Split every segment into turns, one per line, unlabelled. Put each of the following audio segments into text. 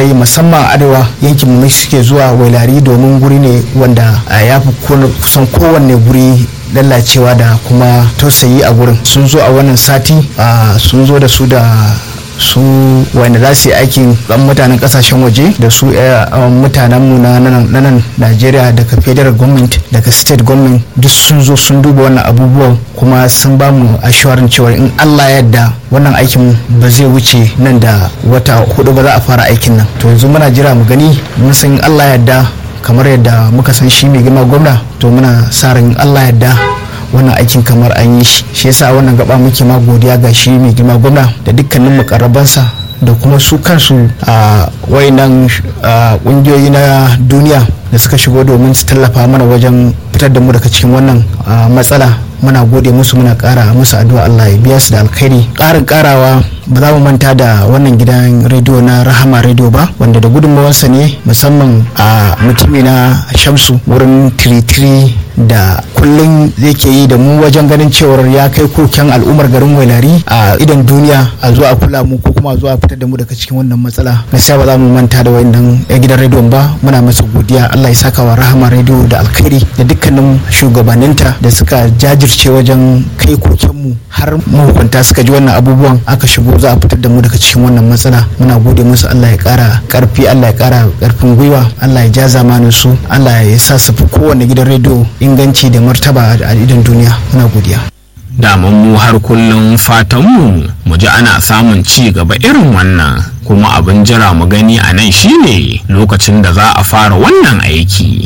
yi musamman arewa yankin mu suke zuwa wailari domin guri ne wanda ya fi kusan kowanne guri lallacewa da kuma tausayi a gurin sun zo a wannan sati sun zo da su da su wanda za su yi aikin ɗan mutanen kasashen waje da su mutanen mu na nan Najeriya daga federal government daga state government duk sun zo sun duba wannan abubuwan kuma sun ba mu assurance cewa in Allah yadda wannan aikin ba zai wuce nan da wata hudu ba za a fara aikin nan to yanzu muna jira mu gani mun san Allah yadda kamar yadda muka san shi mai girma gwamna to muna sa ran Allah yadda wannan aikin kamar an yi shi shi yasa wannan gaba muke ma godiya ga shi mai girma gwamna da dukkanin mukarrabansa da kuma su kansu a wayannan kungiyoyi na duniya da suka shigo domin su tallafa mana wajen fitar da mu daga cikin wannan matsala muna gode musu muna kara musu addu'a Allah ya biya su da alkhairi karin karawa ba za mu manta da wannan gidan rediyo na rahama rediyo ba wanda da gudunmawarsa ne musamman a mutumi na shamsu wurin tiritiri da kullum zai ke yi da mu wajen ganin cewar ya kai koken al'ummar garin wailari a idan duniya a zuwa a kula mu ko kuma a zuwa fitar da mu daga cikin wannan matsala gaskiya ba za mu manta da wannan gidan rediyon ba muna masa godiya Allah ya saka wa rahama rediyo da alkhairi da dukkanin shugabanninta da suka jajirce wajen kai koken mu har mahukunta suka ji wannan abubuwan aka shigo za a fitar da mu daga cikin wannan matsala muna gode musu Allah ya kara karfi Allah ya kara karfin gwiwa Allah ya ja zamanin su Allah ya sa su fi kowane gidan rediyo inganci da martaba a idan duniya muna godiya
daman mu har kullum fatanmu mu ji ana samun ci gaba irin wannan kuma abin jira mu gani a nan shine lokacin da za a fara wannan aiki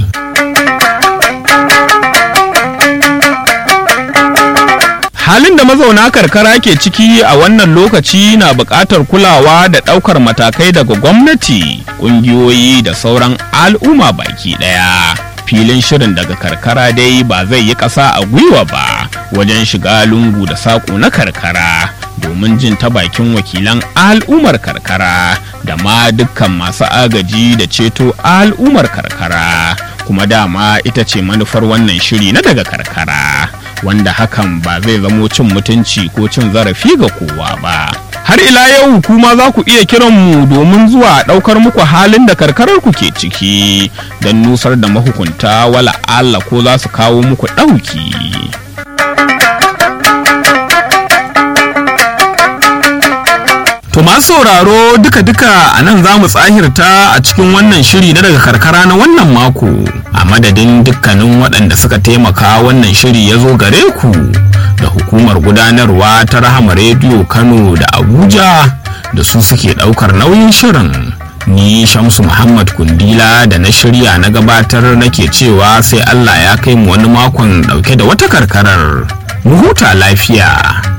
halin da mazauna karkara ke ciki a wannan lokaci na buƙatar kulawa da ɗaukar matakai daga gwamnati ƙungiyoyi da sauran al'umma baki ɗaya filin shirin daga karkara dai ba zai yi ƙasa a gwiwa ba wajen shiga lungu da saƙo na karkara domin jin ta bakin wakilan al'ummar karkara da ma dukkan masu agaji da ceto al'ummar karkara kuma dama ita ce manufar wannan shiri na daga karkara wanda hakan ba zai zamo cin mutunci ko cin zarafi ga kowa ba har ila yau kuma za ku iya kiran mu domin zuwa ɗaukar muku halin da karkarar ku ke ciki don nusar da mahukunta wala Allah ko za su kawo muku ɗauki. To masu sauraro duka-duka a nan za mu tsahirta a cikin wannan shiri na daga karkara na wannan mako a madadin dukkanin waɗanda suka taimaka wannan shiri ya zo gare ku da hukumar gudanarwa ta rahama rediyo kano da abuja da su suke ɗaukar nauyin shirin ni shamsu muhammad kundila da na shirya na gabatar nake cewa sai allah ya kai mu wani makon ɗauke da wata karkarar mu huta lafiya